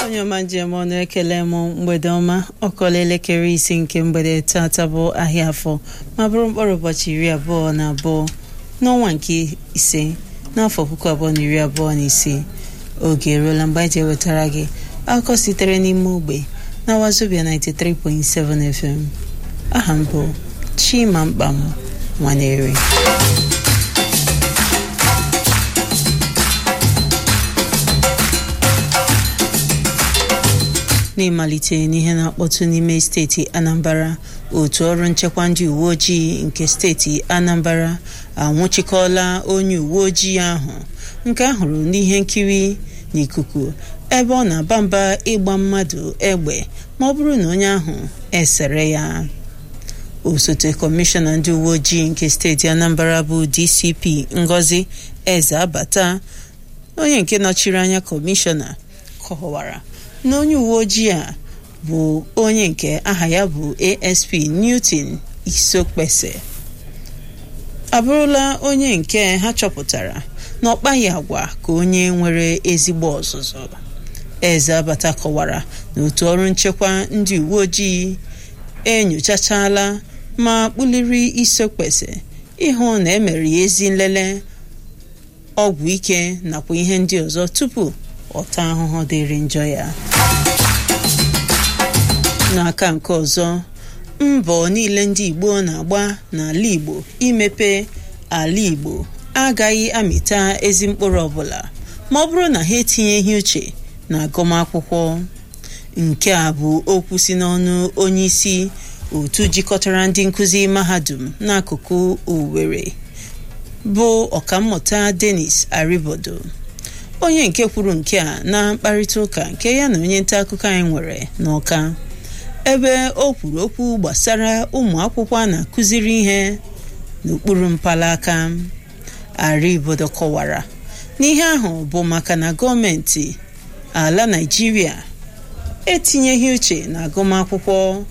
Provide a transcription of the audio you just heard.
onye ọma njem ọnụ ekele m mgbede ọma ọkọla elekere isi nke mgbede tata bụ ahịa afọ ma bụrụ mkpụrụ ụbọchị iri abụọ na abụọ n'ọnwa nke ise n'afọ puku abụọ na iri abụọ na ise oge eruola mgbe anyị ji ewetara gị akụkọ sitere n'ime ogbe na wazobia 93.7 FM aha m bụ Chima Mkpam Nwaneri n'ịmalite n'ihe na-akpọtụ n'ime steeti Anambra otu ọrụ nchekwa ndị uwe ojii nke steeti Anambra anwụchikọọla onye uwe ojii ahụ nke ahụrụ n'ihe nkiri n'ikuku ebe ọ na-aba mba ịgba mmadụ egbe ma ọ bụrụ na onye ahụ esere ya osote kọmishọna ndị uwe ojii nke steeti Anambra bụ DCP Ngozi Eze Abata onye nke nọchiri anya kọmishọna kọwara na onye uwe ojii a bụ onye nke aha ya bụ ASP Newton Isokpese abụrụla onye nke ha chọpụtara na ọ kpaghị agwa ka onye nwere ezigbo ọzụzụ eze abata kọwara na otu ọrụ nchekwa ndị uwe ojii enyochachala ma kpụliri Isokpese ịhụ na emere ya ezi nlele ọgwụ ike nakwa ihe ndị ọzọ tupu ọta ahụhụ dịrị njọ ya n'aka nke ọzọ mbọ niile ndị Igbo na-agba n'ala Igbo imepe ala Igbo agaghị amịta ezi mkpụrụ ọbụla ma ọ bụrụ na ha etinyeghị uche na agụmakwụkwọ nke a bụ okwu si n'ọnụ onye isi otu jikọtara ndị nkụzi mahadum n'akụkụ Owerri bụ ọkammụta Dennis Aribodo onye nke kwuru nke a na mkparịta ụka nke ya na onye nta akụkọ anyị nwere n'Ọka ebe o kwuru okwu gbasara ụmụ akwụkwọ a na-akụziri ihe n'okpuru mpalaka Aribodo kọwara n'ihe ahụ bụ maka na gọọmenti ala Naịjirịa etinyeghị uche na agụmakwụkwọ